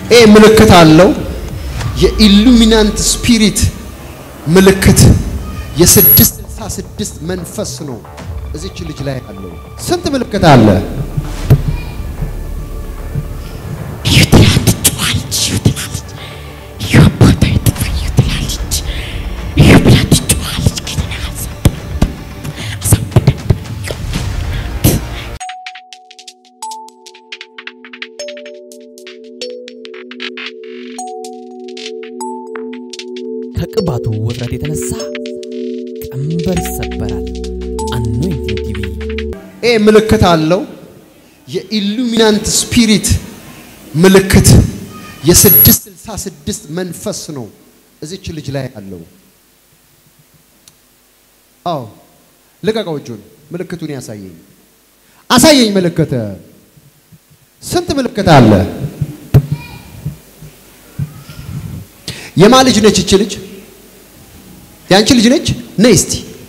ይሄ ምልክት አለው። የኢሉሚናንት ስፒሪት ምልክት የስድስት ስልሳ ስድስት መንፈስ ነው እዚች ልጅ ላይ ያለው። ስንት ምልክት አለ? ከቅባቱ ውፍረት የተነሳ ቀንበር ይሰበራል። አኖይንቲንግ ቲቪ ይሄ ምልክት አለው። የኢሉሚናንት ስፒሪት ምልክት የስድስት ስልሳ ስድስት መንፈስ ነው እዚች ልጅ ላይ ያለው። አዎ ልቀቀው እጁን። ምልክቱን ያሳየኝ አሳየኝ። ምልክት ስንት ምልክት አለ? የማ ልጅ ነች እች ልጅ? የአንቺ ልጅ ነች? ነይ እስቲ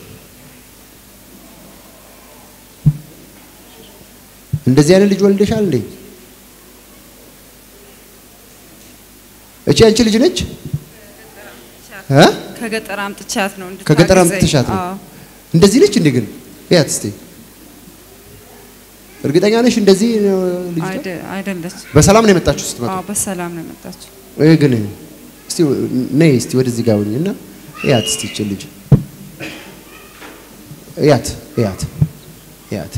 እንደዚህ አይነት ልጅ ወልደሻል እንዴ? እቺ አንቺ ልጅ ነች እ ከገጠር አምጥቻት ነው እንድታግዘኝ። ከገጠር አምጥተሻት ነው? አዎ። እንደዚህ ነች እንዴ? ግን ያት እስቲ እርግጠኛ ነሽ እንደዚህ ነው ልጅቷ? አይደ- አይደለች። በሰላም ነው የመጣችሁ ስትመጣ? አዎ በሰላም ነው የመጣችው። ይሄ ግን እስቲ ነይ እስቲ ወደዚህ ጋር ሁኚና ያት እስቲ እቺ ልጅ ያት ያት ያት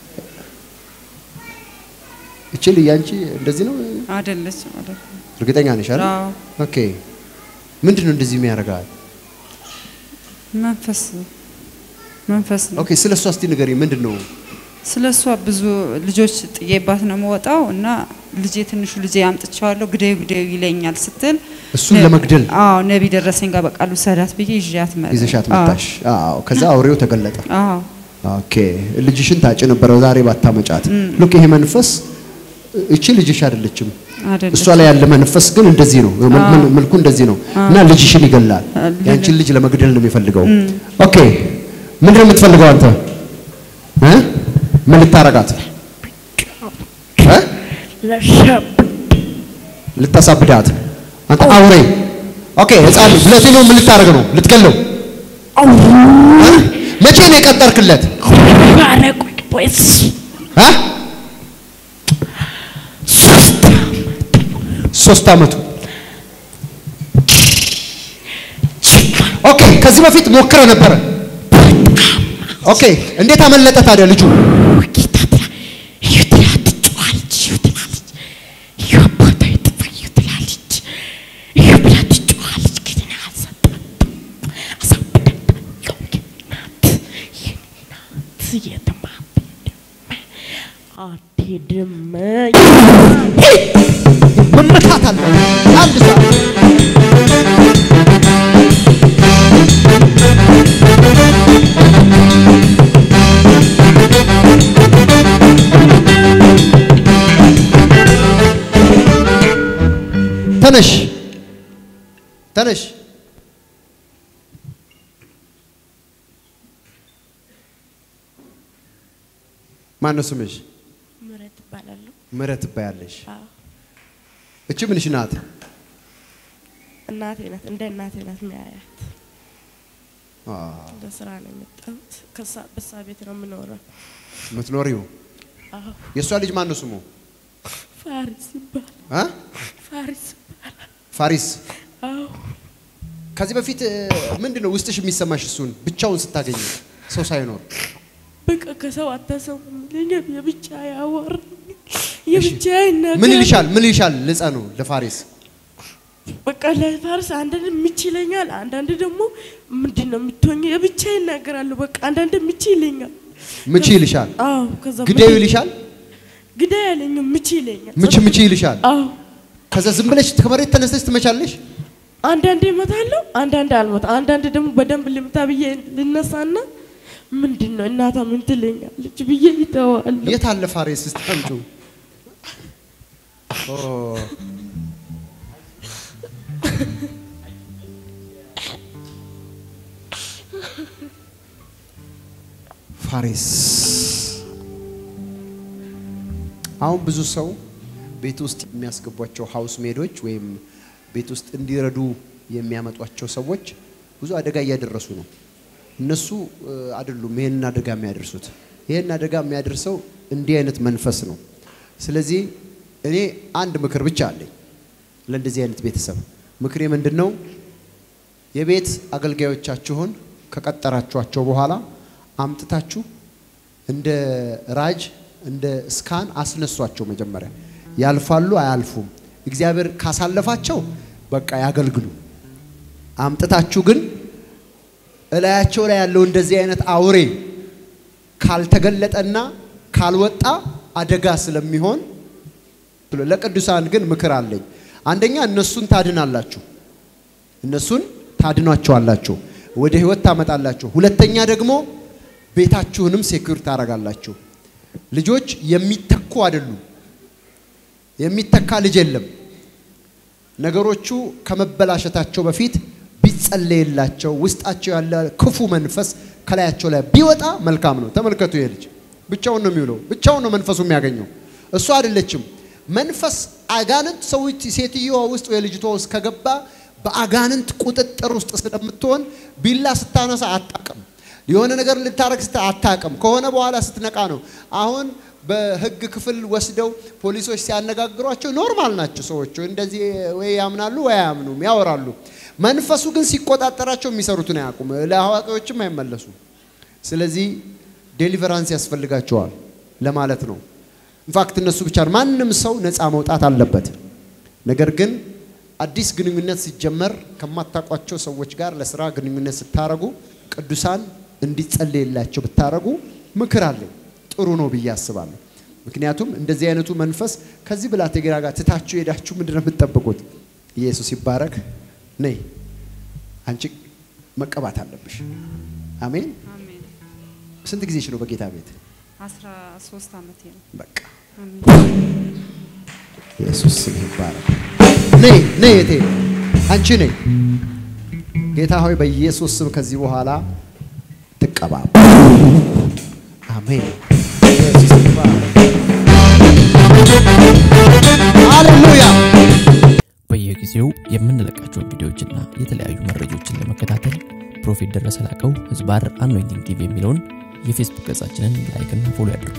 እቺ ልጅ አንቺ እንደዚህ ነው አይደለች ማለት ነው። እርግጠኛ ነሽ አይደል? አዎ ኦኬ ምንድን ነው እንደዚህ የሚያደርጋት? መንፈስ መንፈስ ነው። ኦኬ ስለ እሷ እስቲ ንገሪኝ። ምንድን ነው ስለ እሷ ብዙ ልጆች ጥዬባት ነው የምወጣው እና ልጄ ትንሹ ልጄ አምጥቼዋለሁ ግደዩ ግደዩ ይለኛል ስትል እሱን ነ- ለመግደል አዎ ነቢ ደረሰኝ ጋር በቃሉ ሰዳት ብዬ ይዣት መ ይዘሻት አዎ። መጣሽ? አዎ። ከዛ አውሬው ተገለጠ። አዎ ኦኬ ልጅሽን ታጭ ነበረ ዛሬ ባታመጫት። ሉክ ይሄ መንፈስ እቺ ልጅሽ አይደለችም። አይደለች። እሷ ላይ ያለ መንፈስ ግን እንደዚህ ነው፣ መል- መል- መልኩ እንደዚህ ነው እና ልጅሽን ይገላል። ያንቺን ልጅ ለመግደል ነው የሚፈልገው። ኦኬ ምንድን ነው የምትፈልገው አንተ እ? ምን ልታረጋት እ? ልታሳብዳት አንተ አውሬ። ኦኬ ህፃን ብለቴ ነው ምን ልታረግ ነው? ልትገለው እ? መቼ ነው የቀጠርክለት? እ? ሶስት አመቱ ኦኬ ከዚህ በፊት ሞክረ ነበረ ኦኬ እንዴት አመለጠ ታዲያ ልጁ አትሄድም መመታት አለ አንድ ሰው ተነሽ ተነሽ ማን ነው ስምሽ? ምረት እባላለሁ። ምህረት ትባያለሽ። አዎ፣ እቺ ምንሽ ናት? እናቴ ናት፣ እንደ እናቴ ናት የሚያያት። አዎ፣ ለስራ ነው የመጣሁት። ከሳ በሳ ቤት ነው የምኖረው። የምትኖሪው አዎ፣ የእሷ ልጅ ማን ነው ስሙ? ፋሪስ ይባላል። አ? ፋሪስ ይባላል። ፋሪስ። አዎ፣ ከዚህ በፊት ምንድን ነው ውስጥሽ የሚሰማሽ እሱን ብቻውን ስታገኝ ሰው ሳይኖር? በቃ ከሰው አታሰሙም ይለኛል። የብቻ ያወር የብቻ ይናገር። ምን ይልሻል? ምን ይልሻል? ልጸኑ ለፋሪስ በቃ ለፋርስ አንዳንድ ምች ይለኛል፣ አንዳንድ ደግሞ ምንድን ነው የምትሆኝ? የብቻ ይናገራሉ። በቃ አንዳንድ ምች ይለኛል። ምች ይልሻል? አዎ፣ ከዛ ግደዩ ይልሻል? ግዳይ ያለኝም ምች ይለኛል። ምች ምች ይልሻል? አዎ፣ ከዛ ዝም ብለሽ ከመሬት ተነስተሽ ትመቻለሽ? አንዳንዴ እመታለሁ፣ አንዳንዴ አልመታ፣ አንዳንድ ደግሞ በደንብ ልምታ ብዬ ልነሳና ምንድን ነው እናታ ምን ትለኛለች ብዬ ይተዋለሁ። የት አለ ፋሪስ? እስቲ አምጪው። ኦ ፋሪስ አሁን ብዙ ሰው ቤት ውስጥ የሚያስገቧቸው ሀውስ ሜዶች ወይም ቤት ውስጥ እንዲረዱ የሚያመጧቸው ሰዎች ብዙ አደጋ እያደረሱ ነው። እነሱ እ፣ አይደሉም ይሄንን አደጋ የሚያደርሱት። ይሄን አደጋ የሚያደርሰው እንዲህ አይነት መንፈስ ነው። ስለዚህ እኔ አንድ ምክር ብቻ አለኝ ለእንደዚህ አይነት ቤተሰብ። ምክሬ ምንድን ነው? የቤት አገልጋዮቻችሁን ከቀጠራችኋቸው በኋላ አምጥታችሁ እንደ ራጅ እንደ ስካን አስነሷቸው። መጀመሪያ ያልፋሉ አያልፉም፣ እግዚአብሔር ካሳለፋቸው በቃ ያገልግሉ። አምጥታችሁ ግን እላያቸው ላይ ያለው እንደዚህ አይነት አውሬ ካልተገለጠና ካልወጣ አደጋ ስለሚሆን ለቅዱሳን ግን ምክር አለኝ። አንደኛ እነሱን ታድናላችሁ፣ እነሱን ታድኗቸዋላችሁ፣ ወደ ህይወት ታመጣላችሁ። ሁለተኛ ደግሞ ቤታችሁንም ሴኩር ታደርጋላችሁ። ልጆች የሚተኩ አይደሉም። የሚተካ ልጅ የለም። ነገሮቹ ከመበላሸታቸው በፊት ቢጸለይላቸው ውስጣቸው ያለ ክፉ መንፈስ ከላያቸው ላይ ቢወጣ መልካም ነው። ተመልከቱ፣ ይሄ ልጅ ብቻውን ነው የሚውለው፣ ብቻውን ነው መንፈሱ የሚያገኘው። እሱ አይደለችም መንፈስ አጋንንት ሰዎች ሴትዮዋ ውስጥ ወይ ልጅቷ ውስጥ ከገባ በአጋንንት ቁጥጥር ውስጥ ስለምትሆን ቢላ ስታነሳ አታቅም። የሆነ ነገር ልታረግ ስታ አታቅም። ከሆነ በኋላ ስትነቃ ነው። አሁን በህግ ክፍል ወስደው ፖሊሶች ሲያነጋግሯቸው ኖርማል ናቸው ሰዎቹ። እንደዚህ ወይ ያምናሉ ወይ አያምኑም፣ ያወራሉ። መንፈሱ ግን ሲቆጣጠራቸው የሚሰሩትን አያውቁም። ለአዋቂዎችም አይመለሱም። ስለዚህ ዴሊቨራንስ ያስፈልጋቸዋል ለማለት ነው። ኢንፋክት እነሱ ብቻ ማንም ሰው ነፃ መውጣት አለበት። ነገር ግን አዲስ ግንኙነት ሲጀመር ከማታውቋቸው ሰዎች ጋር ለስራ ግንኙነት ስታረጉ ቅዱሳን እንዲጸለይላቸው ብታረጉ ምክር አለኝ። ጥሩ ነው ብዬ አስባለሁ። ምክንያቱም እንደዚህ አይነቱ መንፈስ ከዚህ ብላቴና ጋር ትታችሁ ሄዳችሁ ምንድን ነው የምትጠብቁት? ኢየሱስ ይባረክ። ነይ አንቺ መቀባት አለብሽ። አሜን። አሜን። ስንት ጊዜሽ ነው በጌታ ቤት? አስራ ሶስት ዓመቴ ነው። በቃ አሜን። ኢየሱስ ስም ይባረክ። ነይ ነይ እቴ አንቺ ነይ። ጌታ ሆይ በኢየሱስ ስም ከዚህ በኋላ ትቀባ። አሜን። ኢየሱስ ይባረክ። ሃሌሉያ። በየጊዜው የምንለቃቸውን ቪዲዮዎችና የተለያዩ መረጃዎችን ለመከታተል ፕሮፌት ደረሰ ላቀው ህዝባር አኖይንቲንግ ቲቪ የሚለውን የፌስቡክ ገጻችንን ላይክና ፎሎ ያድርጉ።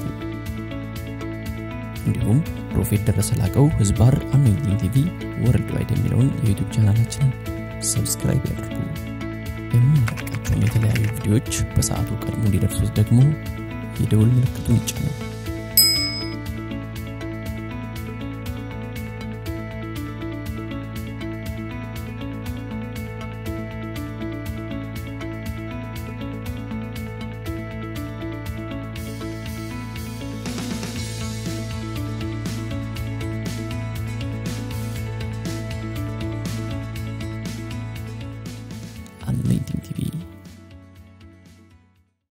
እንዲሁም ፕሮፌት ደረሰ ላቀው ህዝባር አኖይንቲንግ ቲቪ ወርልድ ዋይድ የሚለውን የዩቱብ ቻናላችንን ሰብስክራይብ ያድርጉ። የምንለቃቸውን የተለያዩ ቪዲዮዎች በሰዓቱ ቀድሞ እንዲደርሱት ደግሞ የደውል ምልክቱን ይጫኑ።